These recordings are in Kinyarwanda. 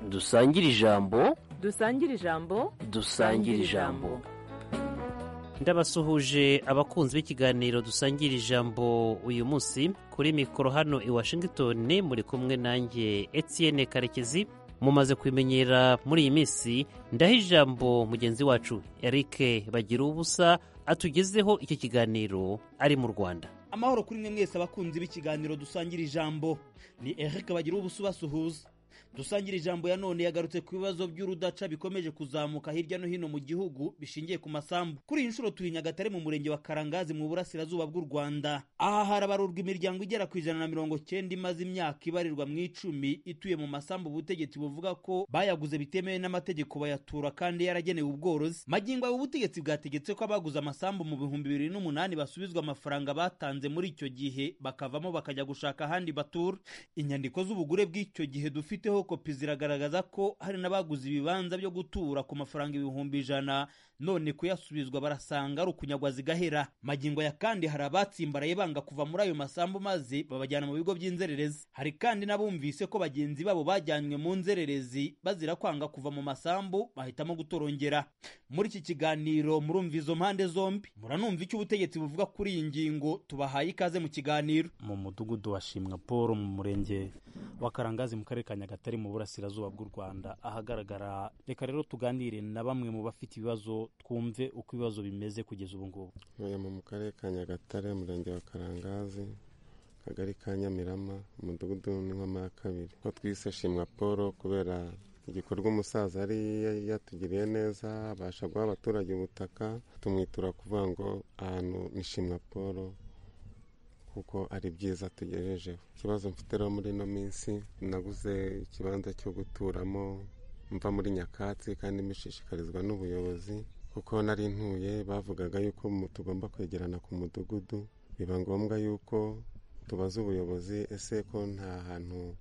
dusangire ijambo dusangire ijambo dusangire ijambo ndabasuhuje abakunzi b'ikiganiro dusangira ijambo uyu munsi kuri mikoro hano i washington muri kumwe nanjye etienne karekezi mumaze kubimenyera muri iyi minsi ndaho ijambo mugenzi wacu eric bagira ubusa atugezeho iki kiganiro ari mu rwanda amahoro kuri mwe mwese abakunzi b'ikiganiro dusangira ijambo ni eric bagira ubusa ubasuhuza dusangira ijambo ya none yagarutse ku bibazo by'urudaca bikomeje kuzamuka hirya no hino mu gihugu bishingiye ku masambu kuri iyi nshuro tuye nyagatare mu murenge wa karangazi mu burasirazuba bw'u rwanda aha harabarurwa imiryango igera ku ijana na mirongo cyenda imaze imyaka ibarirwa mu icumi ituye mu masambu ubutegetsi buvuga ko bayaguze bitemewe n'amategeko bayatura kandi yaragenewe ubworozi magingo aya ubutegetsi bwategetse ko abaguze amasambu mu bihumbi bibiri n'umunani basubizwa amafaranga batanze muri icyo gihe bakavamo bakajya gushaka ahandi batura inyandiko z'ubugure bw'icyo gihe dufiteho kopi ziragaragaza ko hari n'abaguze ibibanza byo gutura ku mafaranga ibihumbi ijana none kuyasubizwa barasanga ari ukunyagwa zigahera magingo ya kandi hari abatsimbaraye banga kuva muri ayo masambu maze babajyana mu bigo by'inzererezi hari kandi n'abumvise ko bagenzi babo bajyanywe mu nzererezi bazira kwanga kuva mu masambu bahitamo gutorongera muri iki kiganiro murumva izo mpande zombi muranumva icyo ubutegetsi buvuga kuri iyi ngingo tubahaye ikaze mu kiganiro mu mudugudu wa shimwa paul mu murenge wa karangazi mu karere ka nyagatare mu burasirazuba bw'u rwanda ahagaragara reka rero tuganire na bamwe mu bafite ibibazo twumve uko ibibazo bimeze kugeza ubu ngubu ntuye mu karere ka nyagatare umurenge wa karangazi akagari ka nyamirama umudugudu w'inkwama ya kabiri ko twise shimwa paul kubera igikorwa umusaza yari yatugiriye neza abasha guha abaturage ubutaka tumwitura kuvuga ngo ahantu ni shimwa paul kuko ari byiza tugejejeho ikibazo mfite rero muri ino minsi naguze ikibanza cyo guturamo mva muri nyakatsi kandi mbishishikarizwa n'ubuyobozi kuko nari ntuye bavugaga yuko tugomba kwegerana ku mudugudu biba ngombwa yuko tubaza ubuyobozi ese ko nta hantu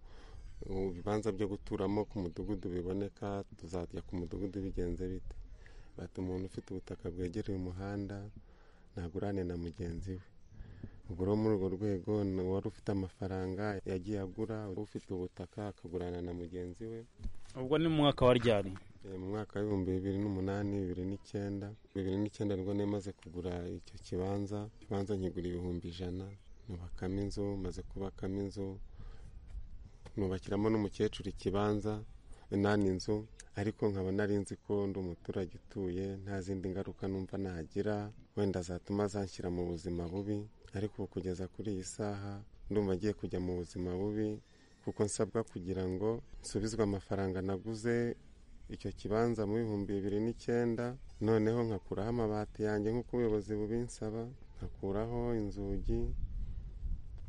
ibibanza byo guturamo ku mudugudu biboneka tuzajya ku mudugudu bigenze bite bati umuntu ufite ubutaka bwegereye umuhanda ntagurane na mugenzi we ubwo rero muri urwo rwego wari ufite amafaranga yagiye agura ufite ubutaka akagurana na mugenzi we ubwo ni mu mwaka wa ryari mu mwaka w'ibihumbi bibiri n'umunani bibiri n'icyenda bibiri n'icyenda nibwo nemaze kugura icyo kibanza ikibanza nkigura ibihumbi ijana nubakamo inzu maze kubakamo inzu nubakiramo n'umukecuru ikibanza nani inzu ariko nkaba nari nzi ko ndi umuturage utuye nta zindi ngaruka numva nagira wenda zatuma zanshyira mu buzima bubi ariko kugeza kuri iyi saha ndumva agiye kujya mu buzima bubi kuko nsabwa kugira ngo nsubizwe amafaranga naguze icyo kibanza mu bihumbi bibiri n'icyenda noneho nkakuraho amabati yanjye nk'uko ubuyobozi bubinsaba nkakuraho inzugi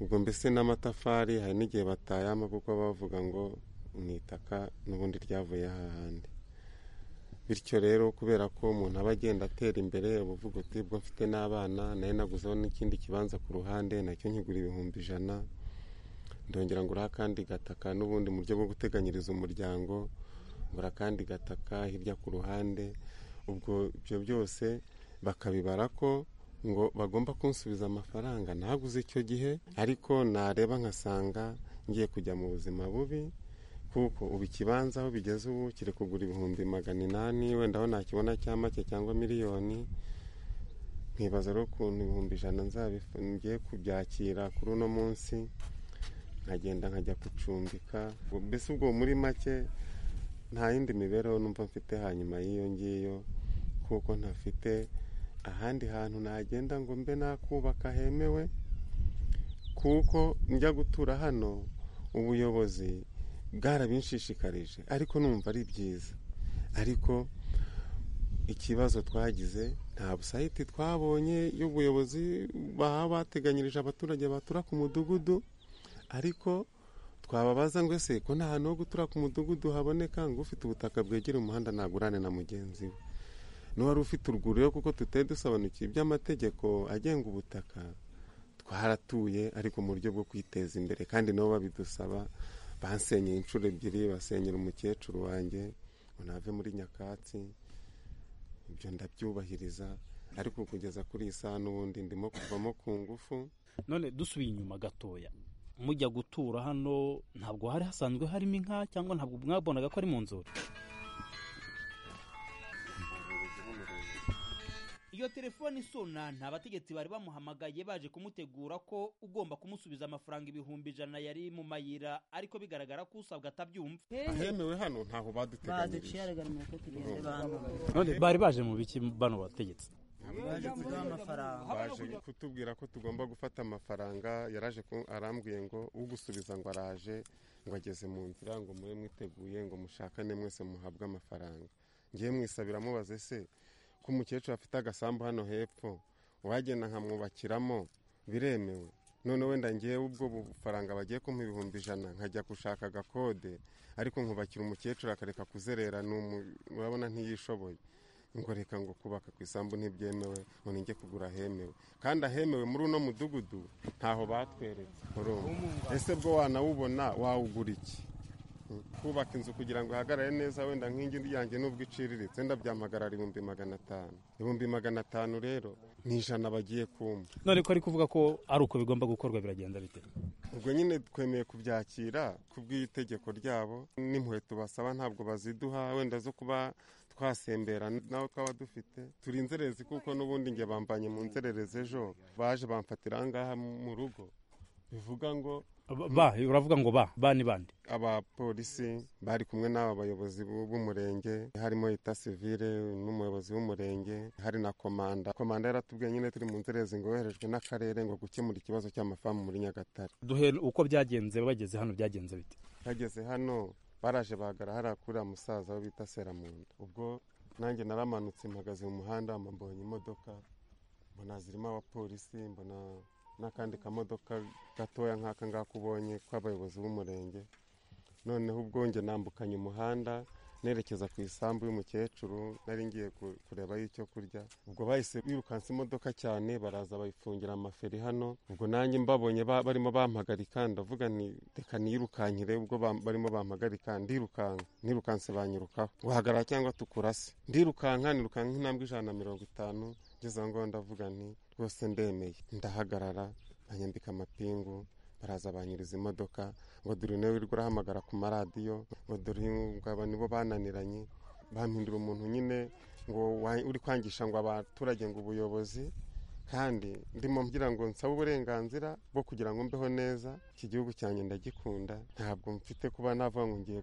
ubwo mbese n'amatafari hari n'igihe batayama kuko bavuga ngo ni itaka n'ubundi ryavuye hahandi bityo rero kubera ko umuntu aba agenda atera imbere ubuvuga uti bwo mfite n'abana nayo naguzeho n'ikindi kibanza ku ruhande nacyo nkigura ibihumbi ijana ndongera ngo uriha akandi gataka n'ubundi mu buryo bwo guteganyiriza umuryango ngura akandi gataka hirya ku ruhande ubwo ibyo byose bakabibara ko ngo bagomba kunsubiza amafaranga ntaguze icyo gihe ariko nareba nkasanga ngiye kujya mu buzima bubi kuko ubu ikibanza aho bigeze ubu kiri kugura ibihumbi magana inani wenda aho nakibona cya make cyangwa miliyoni nkibaza rero ukuntu ibihumbi ijana ngiye kubyakira kuri uno munsi nkagenda nkajya gucumbika mbese ubwo muri make nta yindi mibereho numva mfite hanyuma y'iyo ngiyo kuko ntafite ahandi hantu nagenda ngo mbe nakubaka hemewe kuko njya gutura hano ubuyobozi bwarabinshishikarije ariko numva ari byiza ariko ikibazo twagize nta busayiti twabonye y'ubuyobozi baba bateganyirije abaturage batura ku mudugudu ariko twababaza ngo ese ko nta hantu ho gutura ku mudugudu haboneka ngo ufite ubutaka bwegera umuhanda nagurane na mugenzi we n'uwari ufite urwuriro kuko tutari dusobanukiwe iby'amategeko agenga ubutaka twaratuye ariko mu buryo bwo kwiteza imbere kandi nabo babidusaba bansenyeye inshuro ebyiri basenyera umukecuru wanjye ngo nave muri nyakatsi ibyo ndabyubahiriza ariko kugeza kuri iyi saha n'ubundi ndimo kuvamo ku ngufu none dusubiye inyuma gatoya mujya gutura hano ntabwo hari hasanzwe harimo inka cyangwa ntabwo mwabonaga ko ari mu nzuri iyo telefone isona nta bategetsi bari bamuhamagaye baje kumutegura ko ugomba kumusubiza amafaranga ibihumbi ijana yari mu mayira ariko bigaragara ko usabwa atabyumva ahemewe hano ntaho baduciye baduteganyirije aragarumira ko tugenda bantu none bari baje mu biki bano bategetsi baje kuduha amafaranga baje kutubwira ko tugomba gufata amafaranga yaraje ku- arambwiye ngo ugusubiza ngo araje ngo ageze mu nzira ngo mube mwiteguye ngo mushakane mwese muhabwe amafaranga ngiye mwisabira mubaze se ko umukecuru afite agasambu hano hepfo uwagenda nkamwubakiramo biremewe none wenda ngewe ubwo bufaranga bagiye kumpa ibihumbi ijana nkajya gushaka agakode ariko nkubakira umukecuru akareka kuzerera ni umu- urabona ntiyishoboye ngo reka ngo kubaka ku isambu ntibyemewe ngo ninjye kugura ahemewe kandi ahemewe muri uno mudugudu ntaho batweretse urumva ese bwo wanawubona wawugura iki Mm. kubaka inzu kugira ngo ihagarare neza wenda nk'ingi yanjye n'ubwo iciriritse wenda byamagarara ibihumbi magana atanu ibihumbi magana atanu rero ni ijana bagiye kumva none ko ari kuvuga ko ari uko bigomba gukorwa biragenda bite ubwo nyine twemeye kubyakira kubw'itegeko ryabo n'inkweto basaba ntabwo baziduha wenda zo kuba twasembera nawe twaba dufite turi inzererezi kuko n'ubundi njye bambanye mu nzererezi ejo baje bamfatira aha ngaha mu rugo bivuga ngo ba uravuga ngo ba ba ni bande abapolisi bari kumwe n'aba bayobozi b'u- b'umurenge harimo ita sivire n'umuyobozi w'umurenge hari na komanda komanda yaratubwiye nyine turi mu nzererezi ngo yoherejwe n'akarere ngo gukemura ikibazo cy'amafamu muri nyagatare duhe uko byagenze bageze hano byagenze bite bageze hano baraje bagara hariya kuri uriya musaza we bita seramunda ubwo nanjye naramanutse mpagaze mu muhanda mbonye imodoka mbona zirimo abapolisi mbona n'akandi kamodoka gatoya nk'aka ngaka ubonye k'abayobozi b'umurenge noneho ubwo njye nambukanye umuhanda nerekeza ku isambu y'umukecuru nari ngiye ku- kurebayo icyo kurya ubwo bahise birukansa imodoka cyane baraza bayifungira amaferi hano ubwo nanjye mbabonye ba- barimo bampagarika ndavuga nti reka niyirukankire ubwo bam- barimo bampagarika ndirukanka nirukanse banyirukaho wahagarara cyangwa tukurase ndirukanka nirukanka nk'intambwe ijana na mirongo itanu ngeze aho ngaho ndavuga nti rwose ndemeye ndahagarara banyambika amapingu baraza banyuriza imodoka ngo dore nawe wirirwa urahamagara ku maradiyo ngo dore ngaba nibo bananiranye bampindura umuntu nyine ngo wa- uri kwangisha ngo abaturage ngo ubuyobozi kandi ndimo mgira ngo nsabe uburenganzira bwo kugira ngo mbeho neza iki gihugu cyanjye ndagikunda ntabwo mfite kuba navuga ngo ngiye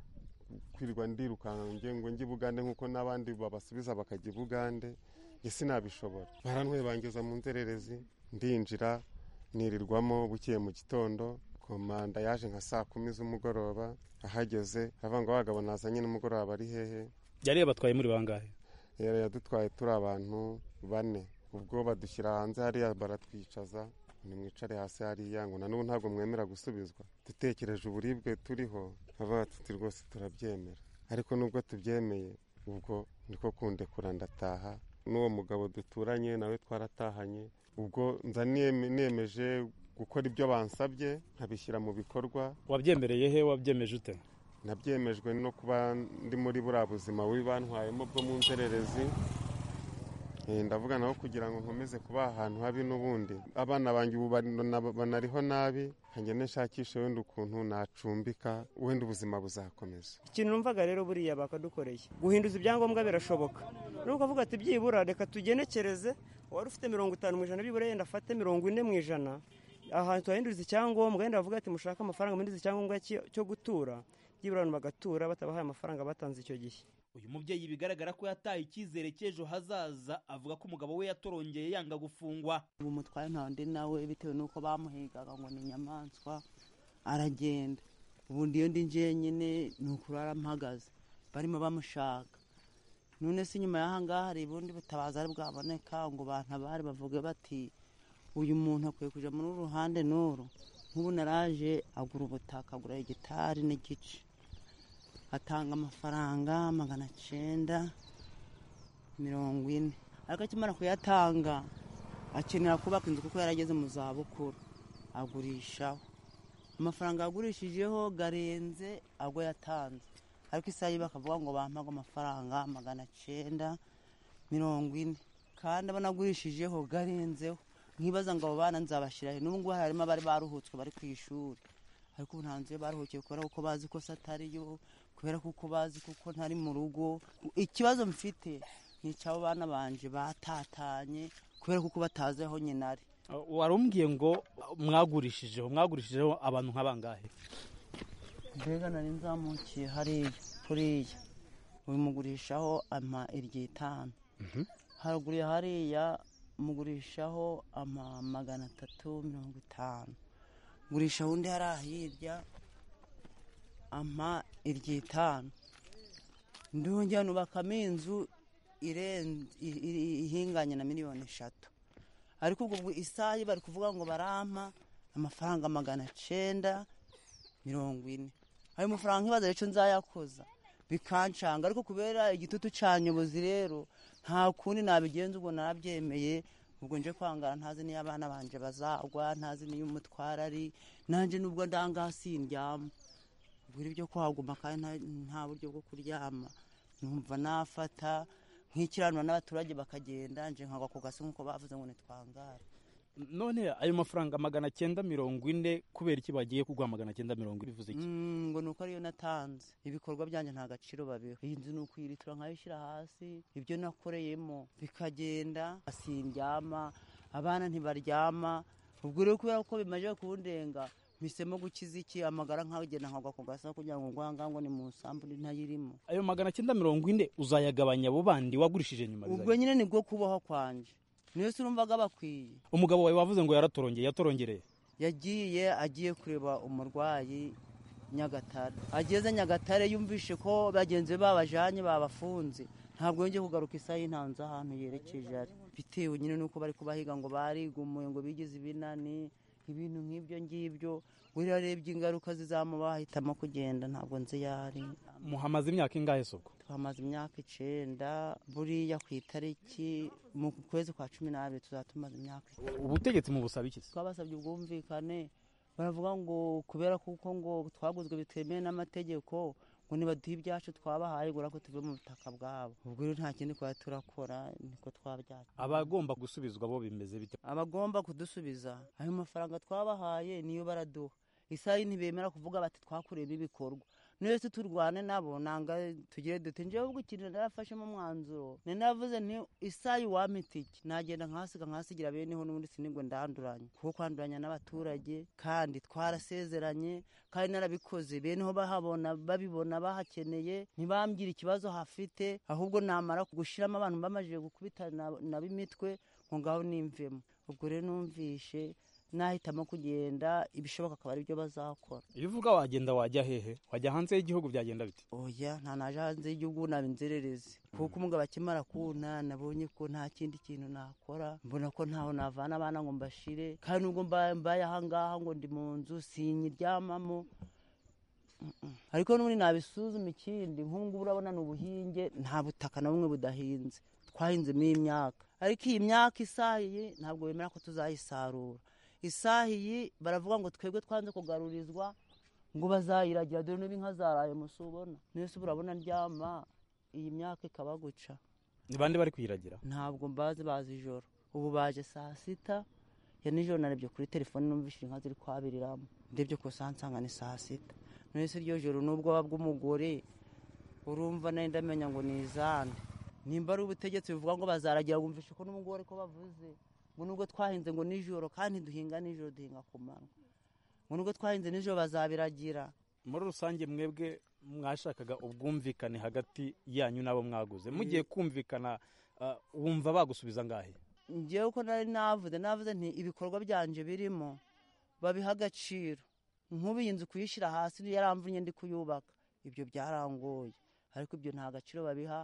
kwirirwa ndirukanka ngo ngiye ngo njye i bugande nk'uko n'abandi babasubiza bakajya i bugande njye sinabishobora barantwaye bangeza mu nzererezi ndinjira nirirwamo bukeye mu gitondo komanda yaje nka saa kumi z'umugoroba ahageze aravuga ngo abagabo nazanye n'umugoroba bari hehe yari yabatwaye muri bangahe yari yadutwaye turi abantu bane ubwo badushyira hanze hariya baratwicaza nimwicare hasi hariya ngo na n'ubu ntabwo mwemera gusubizwa dutekereje uburibwe turiho bavuga tuti rwose turabyemera ariko nubwo tubyemeye ubwo niko kundekura ndataha n'uwo mugabo duturanye nawe twaratahanye ubwo nza niyeme- nemeje gukora ibyo bansabye nkabishyira mu bikorwa wabyemereye he wabyemeje ute nabyemejwe no kuba ndi muri buriya buzima bubi bantwayemo bwo mu nzererezi Eh, ndavuga naho kugira ngo nkomeze kuba ahantu habi n'ubundi abana banjye ubu bana- banariho nabi nkange nshakisha wenda ukuntu nacumbika wenda ubuzima buzakomeza ikintu numvaga rero buriya bakadukoreye guhinduza ibyangombwa birashoboka nuko ukavuga ati byibura reka tugenekereze wari ufite mirongo itanu mu ijana byibura yenda afate mirongo ine mu ijana ahantu hahinduza icyangombwa yenda bavuga ati mushake amafaranga muhinduza icyangombwa cyo- cyo gutura byibura abantu bagatura batabahaye amafaranga batanze icyo gihe uyu mubyeyi bigaragara ko yataye icyizere cy'ejo hazaza avuga ko umugabo we yatorongeye yanga gufungwa ubu mutware nta undi nawe bitewe n'uko bamuhigaga ngo ni inyamaswa aragenda ubundi iyo ndi njyenyine ni ukurara mpagaze barimo bamushaka none se nyuma y'aha ngaha hari ubundi butabazi ari bwaboneka ngo bantabare bavuge bati uyu muntu akwiye kujya muri uru ruhande n'uru nk'ubu naraje agura ubutaka agura igitari n'igice atanga amafaranga magana cyenda mirongo ine ariko akimara kuyatanga akenera kubaka inzu kuko yarageze mu za bukuru agurishaho amafaranga yagurishijeho arenze ago yatanze ariko isaha ye bakavuga ngo bampaga amafaranga magana cyenda mirongo ine kandi aba anagurishijeho arenzeho nkibaza ngo abo bana nzabashyira he n'ubu ngubu harimo abari baruhutswe bari ku ishuri ariko ubu ntanze baruhukiye kubera ko bazi ko se atariyo kubera ko bazi kuko ntari mu rugo ikibazo mfite ni icy'abo bana banje batatanye kubera ko batazi aho nyina ari wari umbwiye ngo mwagurishijeho mwagurishijeho abantu nk'abangahe mbega nari nzamukiye hariya kuriya uyu mugurishaho ama iry'itanu haruguru ya hariya mugurishaho ama magana atatu mirongo itanu gurisha undi hariya hirya ama iry'itanu ndongera nubakamo inzu irenze i- i- ihinganye na miliyoni eshatu ariko ubwo bwo isayi bari kuvuga ngo barampa amafaranga magana cyenda mirongo ine ayo mafaranga nkibaza rero icyo nzayakoza bikancanga ariko kubera igitutu cya nyobozi rero nta kundi nabigenza ubwo narabyemeye ubwo nje kwangara ntazi n'iyo abana banjye bazagwa ntazi n'iyo umutwaro ari nanjye nubwo ndangasi ndyama gura ibyo kuhaguma kandi nta- nta buryo bwo kuryama numva nafata nk'ikiranura n'abaturage bakagenda nje nkagwa ku gasi nk'uko bavuze ngo nitwangare none ayo mafaranga magana cyenda mirongo ine kubera iki bagiye kuguha magana cyenda mirongo ine bivuze iki Mm, ngo ni uko ariyo natanze ibikorwa byanjye nta gaciro babiha iyi nzu ni ukuyiritura nkayishyira hasi ibyo nakoreyemo bikagenda asindyama abana ntibaryama ubwo rero kubera ko bimaze kundenga mpisemo gukiza iki amagara nkagenda nkagwa ku gasa kugira ngo ngwanga ngo ni mu nsambu ni ntayirimo ayo magana cyenda mirongo ine uzayagabanya abo bandi wagurishije nyuma ubwo bizajya- nyine nibwo kubaho kwanjye niyo si urumvaga bakwiye umugabo wawe wavuze ngo yaratorongeye yatorongereye yagiye agiye kureba umurwayi nyagatare ageze nyagatare yumvishe ko bagenzi be babajyanye babafunze ntabwo yongeye kugaruka isaha y'intanzi ahantu yerekeje ari bitewe nyine n'uko bari kubahiga ngo barigumuye ngo bigize ibinani ibintu nk'ibyo ngibyo buri arebye ingaruka zizamuba ahitamo kugenda ntabwo nzi iyo ari muhamaze imyaka ingahe soko twamaze imyaka icyenda buriya ku itariki mu kwezi kwa cumi n'abiri tuzaba tumaze imyaka icyenda ubutegetsi mu busaba iki se? twabasabye ubwumvikane baravuga ngo kubera kuko ngo twaguzwe bitemewe n'amategeko ngo nibaduhe ibyacu twabahaye ngo ko tuve mu butaka bwabo ubwo rero nta kindi twaba turakora niko twabyacu abagomba gusubizwa bo bimeze bite abagomba kudusubiza ayo mafaranga twabahaye niyo baraduha isaha ntibemera kuvuga bati twakureyemo ibikorwa niyo se turwane nabo nanga tugire dute njyewe ubwo ikintu narafashemo umwanzuro ni navuze nti isaha wampa itike nagenda nkasiga nkasigira beneho n'ubundi sinigwe ndanduranye kuko kwanduranya n'abaturage kandi twarasezeranye kandi narabikoze beneho bahabona babibona bahakeneye ntibambwira ikibazo hafite ahubwo namara gushiramo abantu bamajije gukubitana nabo imitwe ngo ngaho nimvemo ubwo rero numvishe nahitamo kugenda ibishoboka akaba ari byo bazakora iyo uvuga wagenda wajya hehe wajya hanze y'igihugu byagenda bite oya nta naje hanze y'igihugu naba inzererezi kuko umugabo akimara kuna nabonye ko nta kindi kintu nakora mbona ko ntaho navana abana ngo mbashire kandi nubwo mba- mbaye ahangaha ngo ndi mu nzu sinyiryamamo Mm, mm. ariko n'ubundi nabisuzuma ikindi nk'ubu ngubu urabona ni ubuhinge nta butaka na bumwe budahinze twahinzemo imyaka ariko iyi myaka isahiye ntabwo bemera ko tuzayisarura isahiye baravuga ngo twebwe twanze kugarurizwa ngo bazayiragira dore n'ubu inka zaraye musi ubona niyo se urabona ndyama iyi myaka ikaba guca ni bande bari kuyiragira ntabwo mbazi bazi ijoro ubu baje saa sita ya nijoro narebye kuri telefone numvise inka ziri kwabiriramo ndebye ku saa nsanga ni saa sita none se iryo joro n'ubwoba bw'umugore urumva nari ndamenya ngo ni izande nimba ari ubutegetsi buvuga ngo bazaragira wumvishe ko n'umugore ko bavuze ngo nubwo twahinze ngo nijoro kandi duhinga nijoro duhinga ku manywa ngo nubwo twahinze nijoro bazabiragira muri rusange mwebwe mwashakaga ubwumvikane hagati yanyu n'abo mwaguze mugiye kumvikana ah, wumva bagusubiza ngahe njyewe uko nari navuze navuze nti ibikorwa byanje birimo babiha agaciro nk'ubu iyi nzu kuyishyira hasi yaramvunye ndi kuyubaka ibyo byarangoye ariko ibyo nta gaciro babiha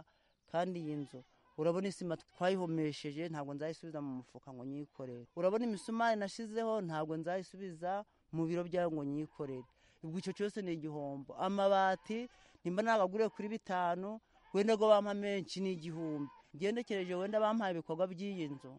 kandi iyi nzu urabona isima twayihomesheje ntabwo nzayisubiza mu mufuka ngo nyikorere urabona imisumari nashyizeho ntabwo nzayisubiza mu biro byayo ngo nyikorere ubwo icyo cyose ni igihombo amabati nimba nagaguriye kuri bitanu wenda ngo bampa menshi ni igihumbi ngendekereje wenda bampaye ibikorwa by'iyi nzu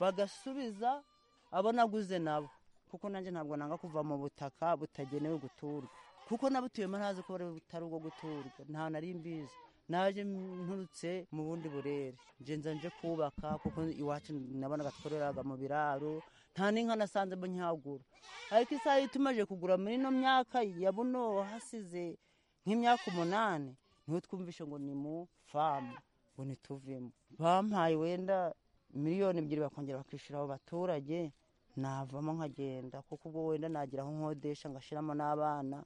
bagasubiza abo naguze nabo kuko nanjye ntabwo nanga kuva mu butaka butagenewe guturwa kuko nabutuyemo ntazi ko butari ubwo guturwa nta nari mbizi naje nturutse mu bundi burere nje nza nje kubaka kuko iwacu nabonaga twororeraga mu biraro nta n'inka nasanzemo ntiyagura ariko isaha iyo tumaze kugura muri ino myaka ya buno hasize nk'imyaka umunani niho twumvishe ngo ni mu famu ngo ntituvemo bampaye wenda miliyoni ebyiri bakongera bakishyura abo baturage navamo nkagenda kuko ubwo wenda nagira aho nkodesha ngashyiramo n'abana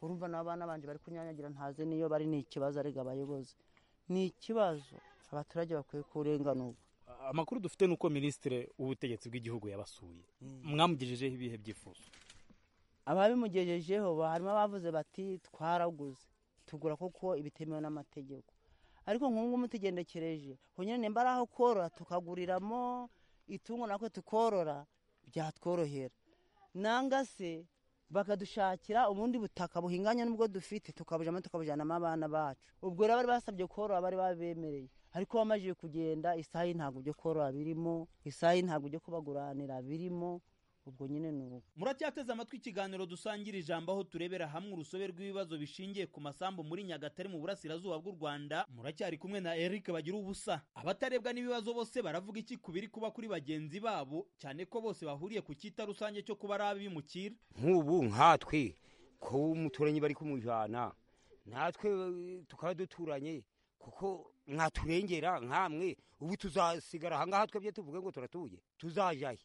urumva n'abana banjye bari kunyanyagira ntazi niyo bari ni ikibazo arega abayobozi ni ikibazo abaturage bakwiye kurenganurwa amakuru dufite ni uko minisitiri w'ubutegetsi bw'igihugu yabasuye mwamugejejeho ibihe byifuzo ababimugejejeho harimo abavuze bati twaraguze tugura kuko ibitemewe n'amategeko ariko nk'ubu ngubu tugendekereje ubu nyine nimba ari aho korora tukaguriramo itungo natwe tukorora byatworohera nanga se bakadushakira ubundi butaka buhinganye n'ubwo dufite tukabujyamo tukabujyanamo abana bacu ubwo rero bari basabye korora bari babemereye ariko bamaze kugenda isaha ye ntabwo ibyo korora birimo isaha ye ntabwo ibyo kubaguranira birimo ubwo nyine ni uko muracyateze amatwi ikiganiro dusangira ijambo aho turebera hamwe urusobe rw'ibibazo bishingiye ku masambu muri nyagatare mu burasirazuba bw'u rwanda muracyari kumwe na eric bagira ubusa abatarebwa n'ibibazo bose baravuga iki ku biri kuba kuri bagenzi babo cyane ko bose bahuriye ku cyita rusange cyo kuba ari abimukira nk'ubu nkatwe ko umuturanyi bari kumujyana natwe eh, tukaba duturanye kuko mwaturengera nkamwe ubu tuzasigara ahangaha twebwe tuvuge ngo turatuye tuzajyahe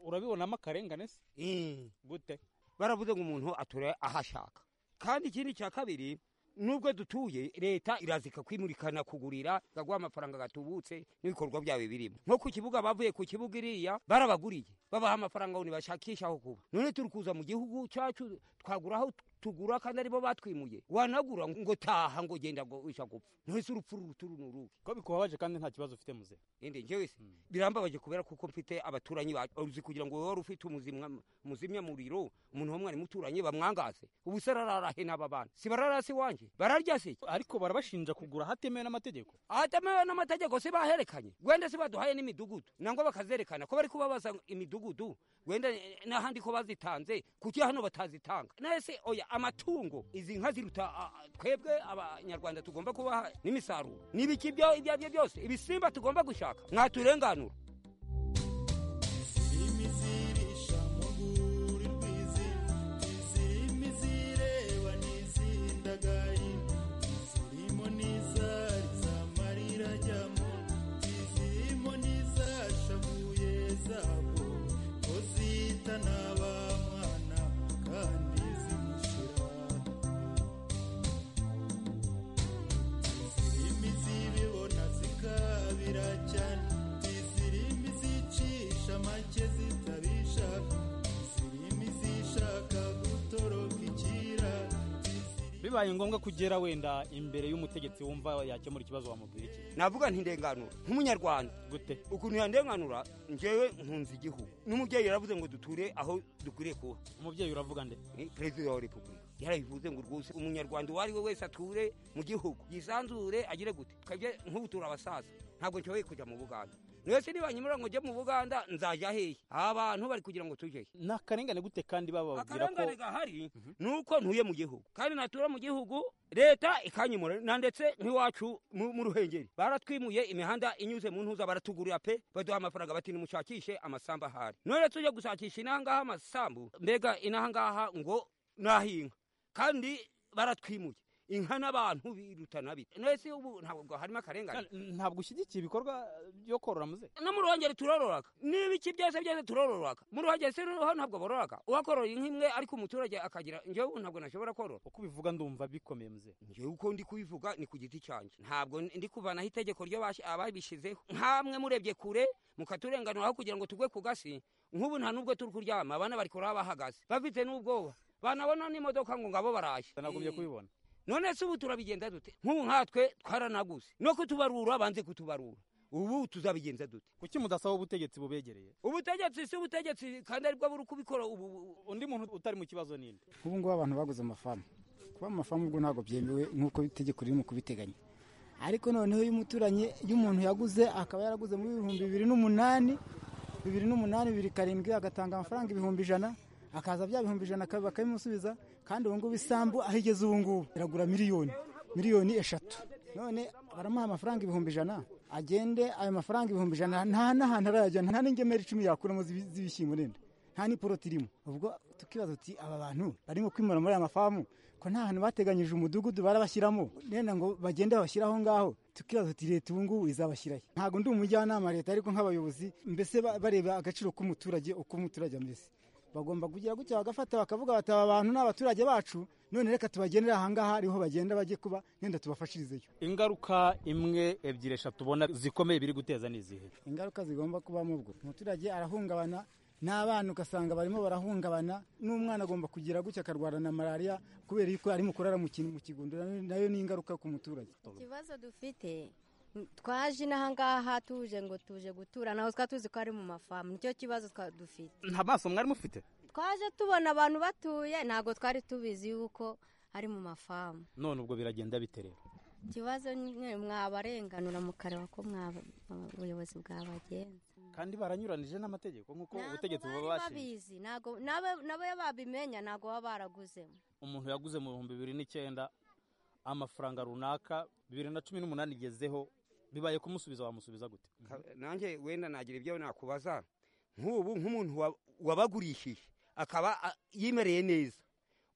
urabibonamo akarengane se Eh. gute baravuze ngo umuntu atura aho ashaka kandi ikindi cya kabiri nubwo dutuye leta iraza ikakwimurikana kugurira ikaguha amafaranga gatubutse n'ibikorwa byawe birimo nko ku kibuga bavuye ku kibuga iriya barabaguriye babaha amafaranga ngo ntibashakishe aho kuba none turi kuza mu gihugu cyacu twagura aho tugura kandi aribo batwimuye wanagura ngo taha ngo genda ngo wisha gupfa none se urupfu ruturu ni uruhe ko bikubabaje kandi nta kibazo ufite muze indi njyewe se birambabaje kubera kuko mfite abaturanyi ba- uzi kugira ngo wowe wari ufite umuzimwa- umuzimyamuriro umuntu wo mwari muturanye bamwangaze ubu se arararahe n'aba bana si bararasi iwanjye bararya se ariko barabashinja kugura hatemewe n'amategeko atemewe n'amategeko se baherekanye wenda se baduhaye n'imidugudu nangwa bakazerekana ko bari kubabaza imidugudu wenda eh, n'ahandi ko bazitanze kuki hano batazitanga nese oya amatungo izi nka ziruta ah, ah, twebwe abanyarwanda tugomba kubaha n'imisaruro n'ibiki byo ibyo ari byo byose ibisimba tugomba gushaka mwaturenganura bibaye ngombwa kugera wenda imbere y'umutegetsi wumva yakemura ikibazo wamubwira iki navuga nti ndenganura nk'umunyarwanda gute ukuntu yandenganura njyewe nkunze igihugu n'umubyeyi yaravuze ngo duture aho dukwiriye kuba umubyeyi uravuga nde ni perezida wa repubulika yarabivuze ngo rwose umunyarwanda uwo ari we wese ature mu gihugu yisanzure agire gute twebwe nk'ubu turi abasaza ntabwo nshoboye kujya mu buganda mwese nibanyemera ngo njye mu buganda nzajya hehe aba bantu bari kugira ngo tujehe ni akarengane gute kandi bababwira ko akarengane gahari ni uko ntuye mu gihugu kandi natura mu gihugu leta ikanyimura na ndetse nk'iwacu mu- mu ruhengeri baratwimuye imihanda inyuze mu ntuza baratugurira pe baduha amafaranga bati nimushakishe amasambu ahari none tujya gushakisha inahangaha amasambu mbega inahangaha ngo nahinka kandi baratwimuye inka n'abantu birutana bite nese ubu ntabwo harimo akarengane ntabwo ushyigikiye ibikorwa byo korora muze no mu ruhongeri turororaga n'ibiki byose byose turororaga mu ruhongeri se noneho ntabwo bororaga uwakorora inka imwe ariko umuturage akagira njyewe ntabwo nashobora korora uko ubivuga ndumva bikomeye muze njyewe uko ndi kubivuga ni ku giti cyanjye ntabwo ndi kuvanaho itegeko ryo bashi- ababishyizeho nkamwe murebye kure mukaturenganura aho kugira ngo tugwe ku gasi nk'ubu nta n'ubwo turi kuryama abana bari kuraba bahagaze bafite n'ubwoba banabona n'imodoka ngo ngabo baraje nagumye kubibona none se ubu turabigenda dute nk'ubu nkatwe twaranaguze no kutubarura banze kutubarura ubu tuzabigenza dute kuki mudasaba ubutegetsi bubegereye ubutegetsi si ubutegetsi kandi aribwo buri kubikora ubu undi muntu utari mu kibazo ninde ubu ngubu abantu baguze amafamu kuba mu mafamu ubwo ntabwo byemewe nk'uko itegeko riri mu kubiteganya ariko noneho iyo umuturanyi iyo umuntu yaguze akaba yaraguze muri ibihumbi bibiri n'umunani bibiri n'umunani bibiri karindwi agatanga amafaranga ibihumbi ijana akaza bya bihumbi ijana akabi- bakabimusubiza kandi ubu ngubu isambu aho igeze ubu ngubu iragura miliyoni miliyoni eshatu none baramuha amafaranga ibihumbi ijana agende ayo mafaranga ibihumbi ijana nta n'ahantu arayajyana nta n'ingemeri icumi yakuramo z'ibi- z'ibishyimbo nenda nta n'iporoti irimo ubwo tukibaza tuti aba bantu barimo kwimura muri aya mafamu ko nta hantu bateganyije umudugudu barabashyiramo nenda ngo bagende babashyire aho ngaho tukibaza tuti leta ubu ngubu izabashyirayo ntabwo ndi umujyanama leta ariko nk'abayobozi mbese ba- bareba agaciro k'umuturage uko umuturage ameze bagomba kugira gutya bagafata bakavuga bati aba bantu ni abaturage bacu none reka tubagendere ahangaha ariho bagenda bajye kuba nenda tubafashirizeyo ingaruka imwe ebyiri eshatu ubona zikomeye biri guteza ni izihe ingaruka zigomba kubamo ubwo umuturage arahungabana n'abana ugasanga barimo barahungabana n'umwana agomba kugira gutya akarwara na malariya kubera yuko ari mu kurara mu kintu mu kigunda nayo ni ingaruka ku muturage ikibazo dufite n- twaje inahangaha tuje ngo tuje gutura naho twari tuzi ko ari mu mafamu nicyo kibazo twa- dufite nta maso mwari mufite twaje tubona abantu batuye ntabwo twari tubizi yuko ari mu mafamu none ubwo biragenda bite rero ikibazo nyine mwabarenganura mukareba ko mwaba- ubuyobozi bwabagenza kandi baranyuranije n'amategeko nk'uko ubutegetsi buba bari bashinze babizi ntabwo nabo nabo babimenya ntabwo baba baraguzemo umuntu yaguze mu bihumbi bibiri n'icyenda amafaranga runaka bibiri na cumi n'umunani igezeho bibaye kumusubiza wamusubiza gute Ka- nanjye wenda nagira ibyo nakubaza nk'ubu nk'umuntu wa- wabagurishije akaba a- yimereye neza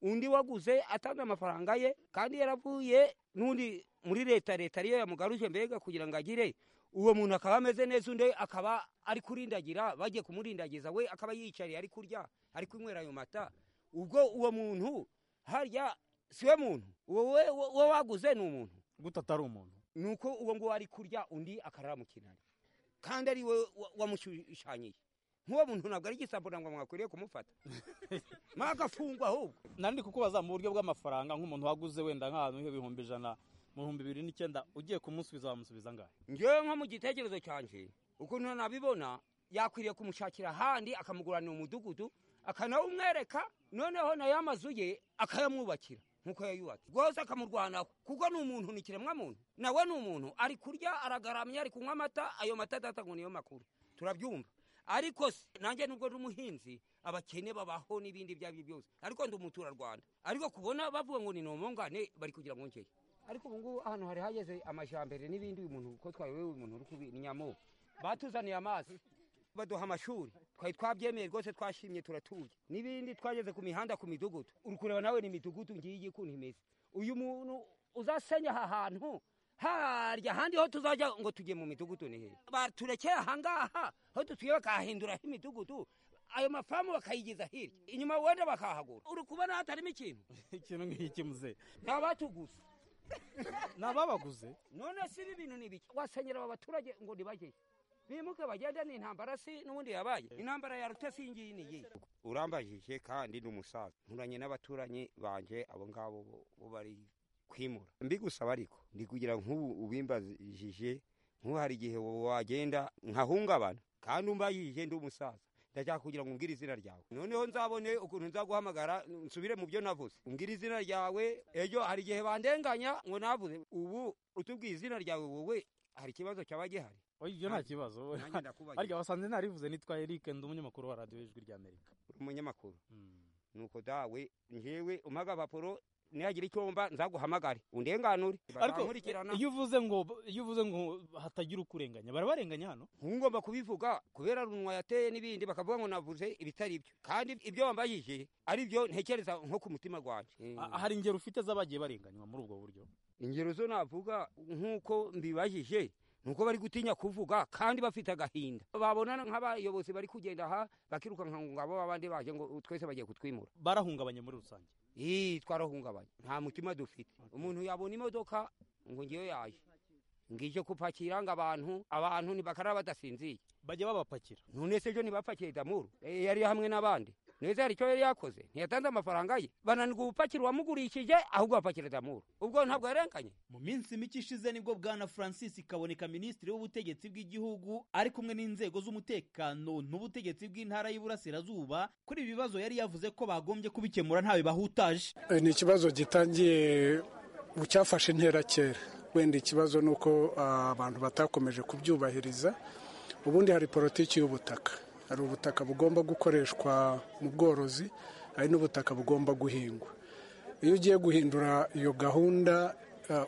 undi waguze atanze amafaranga ye kandi yaravuye n'undi muri leta leta ariyo yamugaruje mbega kugira ngo agire uwo muntu akaba ameze neza undi akaba ari kurindagira bagiye kumurindagiza we akaba yiyicariye ari kurya ari kunywera ayo mata ubwo uwo muntu harya si we muntu wowe wowe waguze ni umuntu gute atari umuntu ni uko uwo nguwo ari kurya undi akarara mu kinani kandi ari we wa- wamushushanyije nk'uwo muntu ntabwo ari igisambo ntabwo mwakwiriye kumufata mwagafungwa ahubwo nandi kukubaza mu buryo bw'amafaranga nk'umuntu waguze wenda nk'ahantu h'ibihumbi ijana mu bihumbi bibiri n'icyenda ugiye kumusubiza wamusubiza angahe ngewe nko mu gitekerezo cyanjye ukuntu nabibona yakwiriye kumushakira ahandi akamuguranira umudugudu akanawumwereka noneho nayo amazu ye akayamwubakira nk'uko yayubatse rwose akamurwanaho kuko ni umuntu ni ikiremwamuntu nawe ni umuntu ari kurya aragaramye ari kunywa amata ayo mata data ngo niyo makuru turabyumva ariko se, nanjye nubwo ndi umuhinzi abakene babaho n'ibindi ibyo ari byo byose ariko ndi umuturarwanda ariko kubona bavuga ngo ni nomongane bari kugira ngo ngeye ariko ubu ngubu ahantu hari hageze amajyambere n'ibindi uyu muntu ko twayobewe uyu muntu uri kubi ni nyamu batuzaniye amazi baduha amashuri twari twabyemeye rwose twashimye turatuye n'ibindi twageze ku mihanda ku midugudu uri kureba nawe ni imidugudu ngiyi ukuntu imeze uyu muntu uzasenya aha hantu harya ahandi ho tuzajya ngo tujye mu midugudu ni hehe baturekeye ahangaha aho dutuye bakahahinduraho imidugudu ayo mafamu bakayigeza hirya inyuma wenda bakahagura uri kubona hatarimo ikintu ikintu nk'iki muze ni abatuguze ni ababaguze none si ibi bintu ni biki wasenyera aba baturage ngo nibajyeyo bimuke bagende ni intambara si n'ubundi yabaye intambara yarute si ngiyi ni iyi urambajije kandi ni umusaza nturanye n'abaturanyi banje abo ngabo bo- bo bari kwimura mbigusaba ariko ndi kugira nk'ubu ubimbajije nk'ubu hari igihe wo- wagenda nkahungabana kandi umbayije ndi umusaza ndashaka kugira ngo umbwire izina ryawe noneho nzabone ukuntu nzaguhamagara nsubire mu byo navuze umbwire izina ryawe ejo hari igihe bandenganya ngo navuze ubu utubwiye izina ryawe wowe hari ikibazo cyaba gihari oya ibyo nta kibazo nanjye ndakubagira harya wasanze narivuze nitwa Eric ndi umunyamakuru wa radiyo y'ijwi ry'amerika uri umunyamakuru nuko dawe ngewe umpa agapapuro nihagira icyo wumva nzaguhamagare undenganure ariko Barankurikirana. iyo uvuze ngo iyo uvuze ngo hatagira ukurenganya barabarenganya hano ngomba kubivuga kubera runwa yateye n'ibindi bakavuga ngo navuze ibitari byo kandi ibyo wambajije ari byo ntekereza nko ku mutima gwanjye Ah, hari ingero ufite z'abagiye barenganywa muri ubwo buryo ingero zo navuga nk'uko mbibajije ni uko bari gutinya kuvuga kandi bafite agahinda babona nk'abayobozi bari kugenda aha bakirukanka ngo ngabo abandi baje ngo twese bagiye kutwimura barahungabanye muri rusange ii twarahungabanye nta mutima dufite umuntu yabona imodoka ngo ngewe yaje ngije kupakira ngo abantu abantu ntibakaraba badasinziye bajya babapakira none se ejo ntibapakiye damuru Eh, yari hamwe n'abandi neza hari icyo yari yakoze ntiyatanze amafaranga ye bananirwa ubupakira uwamugurishije ahubwo bapakira damuru ubwo ntabwo yarenganye mu minsi mike ishize nibwo bwana francis kaboneka minisitiri w'ubutegetsi bw'igihugu ari kumwe n'inzego z'umutekano n'ubutegetsi bw'intara y'iburasirazuba kuri ibi bibazo yari yavuze ko bagombye kubikemura ntawe bahutaje Eh, ni ikibazo gitangiye mu cyafashe intera kera wenda ikibazo ni uko ah, abantu batakomeje kubyubahiriza ubundi hari politiki y'ubutaka hari ubutaka bugomba gukoreshwa mu bworozi hari n'ubutaka bugomba guhingwa iyo ugiye guhindura iyo gahunda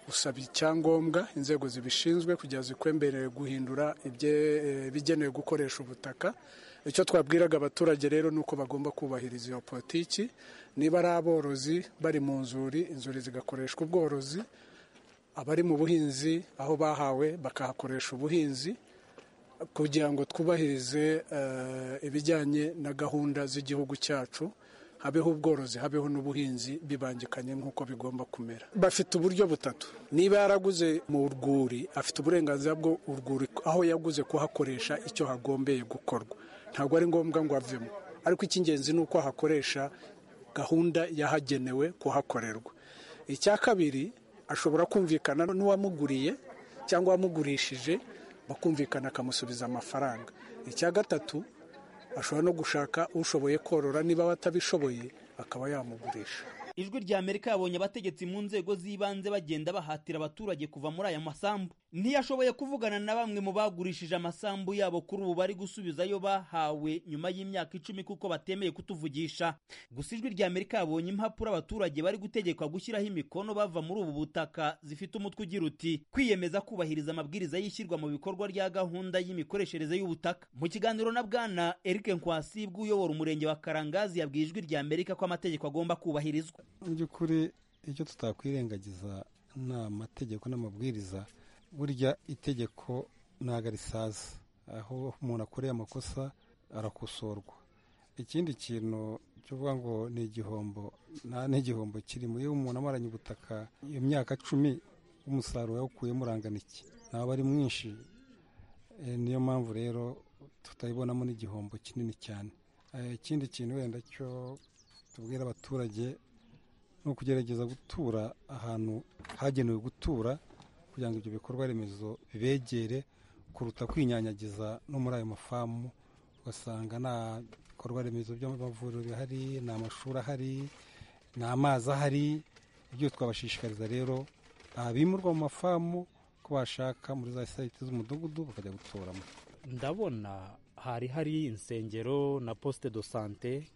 usaba icyangombwa inzego zibishinzwe kugira zikwemberere guhindura ibigenewe gukoresha ubutaka icyo twabwiraga abaturage rero ni uko bagomba kubahiriza iyo politiki niba ari aborozi bari mu nzuri inzuri zigakoreshwa ubworozi abari mu buhinzi aho bahawe bakahakoresha ubuhinzi kugira ngo twubahirize ibijyanye na gahunda z'igihugu cyacu habeho ubworozi habeho n'ubuhinzi bibangikanye nk'uko bigomba kumera bafite uburyo butatu niba yaraguze mu rwuri afite uburenganzira bwo urwuri aho yaguze kuhakoresha icyo hagombeye gukorwa ntabwo ari ngombwa ngo avemo ariko icy'ingenzi ni uko ahakoresha gahunda yahagenewe kuhakorerwa icya kabiri ashobora kumvikana n'uwamuguriye cyangwa uwamugurishije bakumvikana akamusubiza amafaranga icya gatatu ashobora no gushaka ushoboye korora niba batabishoboye akaba yamugurisha ijwi rya amerika yabonye abategetsi mu nzego z'ibanze bagenda bahatira abaturage kuva muri aya masambu ntiyashoboye kuvugana na bamwe mu bagurishije amasambu yabo kuri ubu bari gusubiza ayo bahawe nyuma y'imyaka icumi kuko batemeye kutuvugisha gusa ijwi rya amerika yabonye impapuro abaturage bari gutegekwa gushyiraho imikono bava muri ubu butaka zifite umutwe ugira uti kwiyemeza kubahiriza amabwiriza y'ishyirwa mu bikorwa rya gahunda y'imikoreshereze y'ubutaka mu kiganiro na bwana eric nkwasibwe uyobora umurenge wa karangazi yabwiye ijwi rya amerika ko amategeko agomba kubahirizwa mu by'ukuri icyo tutakwirengagiza ni amategeko n'amabwiriza burya itegeko ntabwo risaza aho umuntu akoreye amakosa arakosorwa ikindi kintu cyo kuvuga ngo ni igihombo nta n'igihombo kirimo iyo umuntu amaranye ubutaka iyo myaka cumi umusaruro yawukuyemo urangana iki ntabwo ari mwinshi niyo mpamvu rero tutayibonamo n'igihombo kinini cyane ikindi kintu wenda cyo tubwira abaturage ni ukugerageza gutura ahantu hagenewe gutura kugira ngo ibyo bikorwa remezo bibegere kuruta kwinyanyagiza no muri ayo mafamu ugasanga nta bikorwa remezo by'amavuriro bihari nta mashuri ahari nta mazi ahari ibyo twabashishikariza rero abimurwa mu mafamu ko bashaka muri za sayiti z'umudugudu bakajya guturamo ndabona hari hari insengero na posite do sante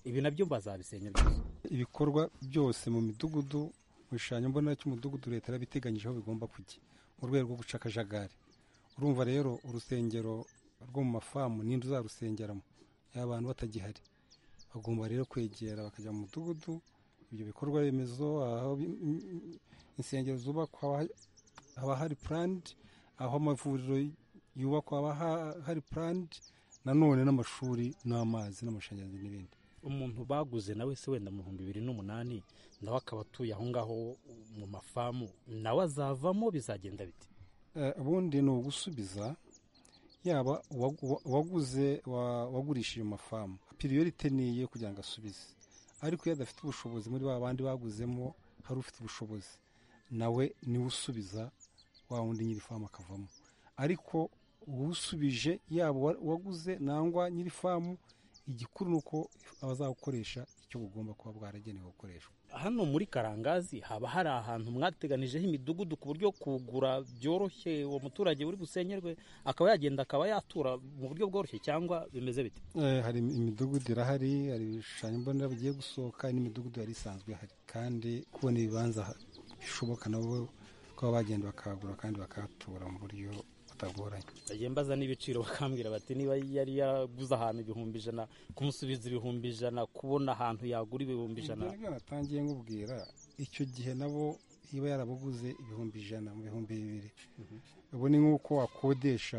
ibi nabyo bazabisenya byose ibikorwa byose mu midugudu mu bishushanyo mbonera cy'umudugudu leta yarabiteganyije aho bigomba kujya mu rwego rwo guca akajagari urumva rero urusengero rwo mu mafamu n'inzu uzarusengeramo yaba abantu batagihari bagomba rero kwegera bakajya mu mudugudu ibyo bikorwa remezo aho insengero zubakwa haba hari purandi aho amavuriro yubakwa haba hari purandi nanone n'amashuri n'amazi n'amashanyarazi n'ibindi umuntu baguze nawe se wenda mu bihumbi bibiri n'umunani nawe akaba atuye aho ngaho mu mafamu nawe azavamo bizagenda biti ubundi ni ugusubiza yaba uwaguze wagurishije amafamu piriyorite ni iye kugira ngo asubize ariko iyo adafite ubushobozi muri ba bandi baguzemo hari ufite ubushobozi nawe niwe usubiza wa wundi nyir'ifamu akavamo ariko uwusubije yaba uwaguze nangwa nyir'ifamu igikuru ni uko abazawukoresha icyo bugomba kuba bwaragenewe gukoreshwa hano muri karangazi haba hari ahantu mwateganijeho imidugudu ku buryo kugura byoroshye uwo muturage uri busenyerwe akaba yagenda akaba yatura mu buryo bworoshye cyangwa bimeze bite hari imidugudu irahari hari ibishushanyo mbonera bigiye gusohoka n'imidugudu yari isanzwe ihari kandi kubona ibibanza bishoboka nabo kuba bagenda bakahagura kandi bakahatura mu buryo batagoranye bajya mbaza n'ibiciro bakambwira bati niba yari yaraguze ahantu ibihumbi ijana kumusubiza ibihumbi ijana kubona ahantu yagura ibihumbi ijana natangiye nkubwira icyo gihe nabo iba yarabuguze ibihumbi ijana mu bihumbi bibiri ubu ni nk'uko wakodesha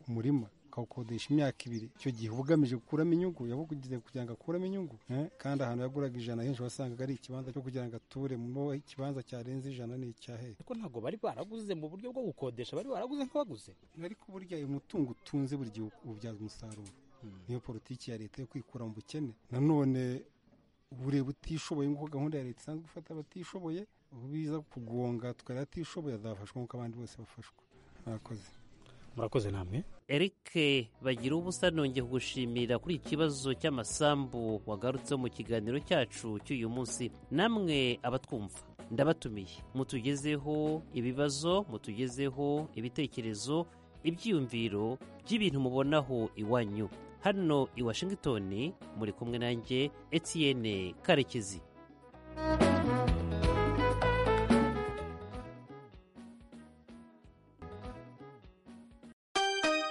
umurima ukawukodesha imyaka ibiri icyo gihe uba ugamije gukuramo inyungu yabuguze kugira ngo akuremo inyungu kandi ahantu yaguraga ijana henshi wasangaga ari ikibanza cyo kugira ngo ature mo ikibanza cyarenze ijana ni icyahe ariko ntabwo bari baraguze mu buryo bwo gukodesha bari baraguze nk'abaguze ariko burya uyu mutungo utunze buri gihe ububyaza umusaruro niyo politiki ya leta yo kwikura mu bukene nanone bureba utishoboye nk'uko gahunda ya leta isanzwe ifata abatishoboye biza kugonga tukaba atishoboye azafashwa nk'uko abandi bose bafashwa mwakoze murakoze namwe eric bagira ubusa nongeye kugushimira kuri iki kibazo cy'amasambu wagarutseho mu kiganiro cyacu cy'uyu munsi namwe abatwumva ndabatumiye mutugezeho ibibazo mutugezeho ibitekerezo ibyiyumviro by'ibintu mubonaho iwanyu hano i washingitoni muri kumwe nanjye etienne karekezi